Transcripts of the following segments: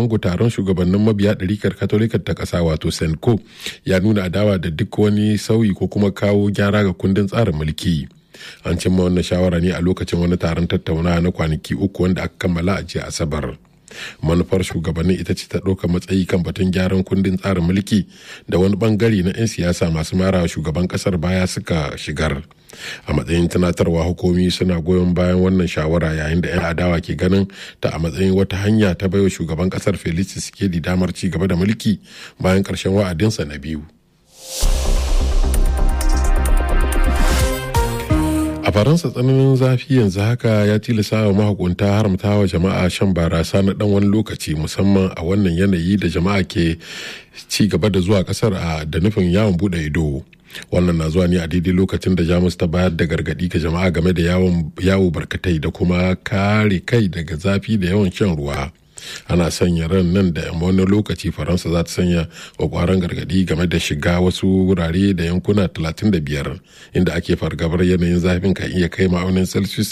congo taron shugabannin mabiya ɗarikar katolikar ta ƙasa wato senko ya nuna adawa da duk wani sauyi ko kuma kawo gyara ga kundin tsarin mulki an cimma wannan shawara ne a lokacin wani taron tattaunawa na kwanaki uku wanda aka kammala a jiya asabar manufar shugabannin ita ce ta ɗauka matsayi kan batun gyaran kundin tsarin mulki da wani bangare na 'yan siyasa masu mara shugaban kasar baya suka shigar a matsayin tunatarwa hukumi suna goyon bayan wannan shawara yayin da 'yan adawa ke ganin ta a matsayin wata hanya ta baiwa shugaban kasar felix tshisekedi damar ci gaba da mulki bayan ƙarshen wa'adinsa na biyu a faransa tsananin zafi yanzu haka ya tilasa wa mahukunta haramta wa jama'a shan barasa na dan wani lokaci musamman a wannan yanayi da jama'a ke ci gaba da zuwa kasar a da nufin yawon bude ido wannan na zuwa ne a daidai lokacin da jamus ta bayar da gargadi ga jama'a game da yawo barkatai da kuma kare kai daga zafi da yawan shan ruwa ana sanya ran nan da wani lokaci faransa za ta sanya kwakwaran gargadi game da shiga wasu wurare da yankuna 35 inda ake fargabar yanayin zafin kan iya kai ma'aunin celsius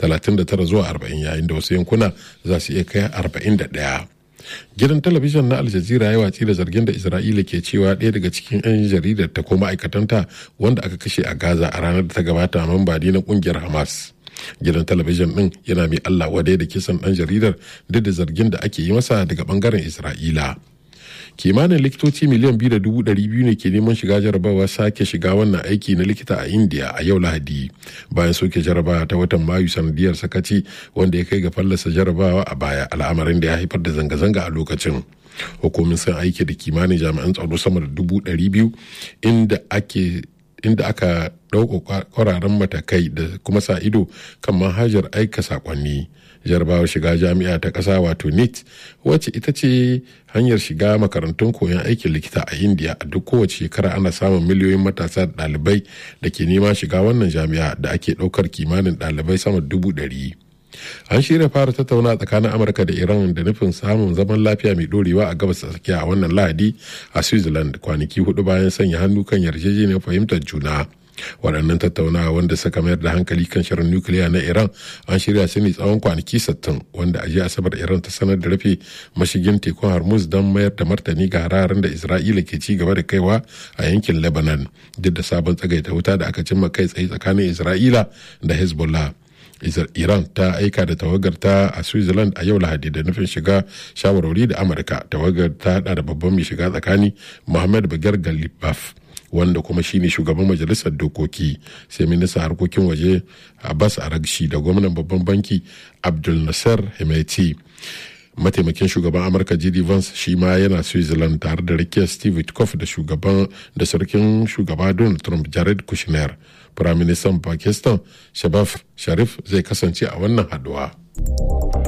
39 zuwa 40 yayin da wasu yankuna za su iya kai 41 gidan talabijin na aljazira ya watsi da zargin da isra'ila ke cewa ɗaya daga cikin 'yan jaridar ta ko ma'aikatanta wanda aka kashe a gaza a ranar da ta gabata mamba na kungiyar hamas gidan talabijin din yana mai allah wadai da kisan dan jaridar duk da zargin da ake yi masa daga bangaren isra'ila kimanin likitoci miliyan biyu da dubu ɗari biyu ne ke neman shiga jarabawa sake shiga wannan aiki na likita a india a yau lahadi bayan soke jarabawa ta watan mayu sanadiyar sakaci wanda ya kai ga fallasa jarabawa a baya al'amarin da ya haifar da zanga-zanga a lokacin hukumin sun aiki da kimanin jami'an tsaro sama da dubu ɗari biyu inda ake inda aka ɗauka kwararren matakai da kuma sa ido kan manhajar aika sakonni jarabawar shiga jami'a ta ƙasa wato nit wacce ita ce hanyar shiga makarantun koyon aikin likita a india a duk kowace shekara ana samun miliyoyin matasa da ɗalibai da ke nema shiga wannan jami'a da ake ɗaukar kimanin ɗalibai sama dubu ɗari an shirya fara tattauna tsakanin amurka da iran da nufin samun zaman lafiya mai dorewa a gabas tsakiya a wannan lahadi a switzerland kwanaki hudu bayan sanya hannu kan yarjejeniyar fahimtar juna waɗannan tattaunawa wanda suka mayar da hankali kan shirin nukiliya na iran an shirya su ne tsawon kwanaki 60 wanda a jiya asabar iran ta sanar da rufe mashigin tekun hormuz don mayar da martani ga hararen da isra'ila ke ci gaba da kaiwa a yankin lebanon duk da sabon tsagaita wuta da aka cimma kai tsaye tsakanin isra'ila da hezbollah iran ta aika da tawagar ta a switzerland a yau lahadi da nufin shiga shawarwari da amurka tawagar ta hada da babban mai shiga tsakani muhammad bagar galibaf wanda kuma shine shugaban majalisar dokoki sai ministan harkokin waje abbas aragshi da gwamnan babban banki abdul nasser hemeti mataimakin shugaban amurka jd vance shi ma yana switzerland tare da rakiyar steve witkoff da shugaban da sarkin shugaba donald trump jared kushner firaministan pakistan shabaf sharif zai kasance a wannan haduwa.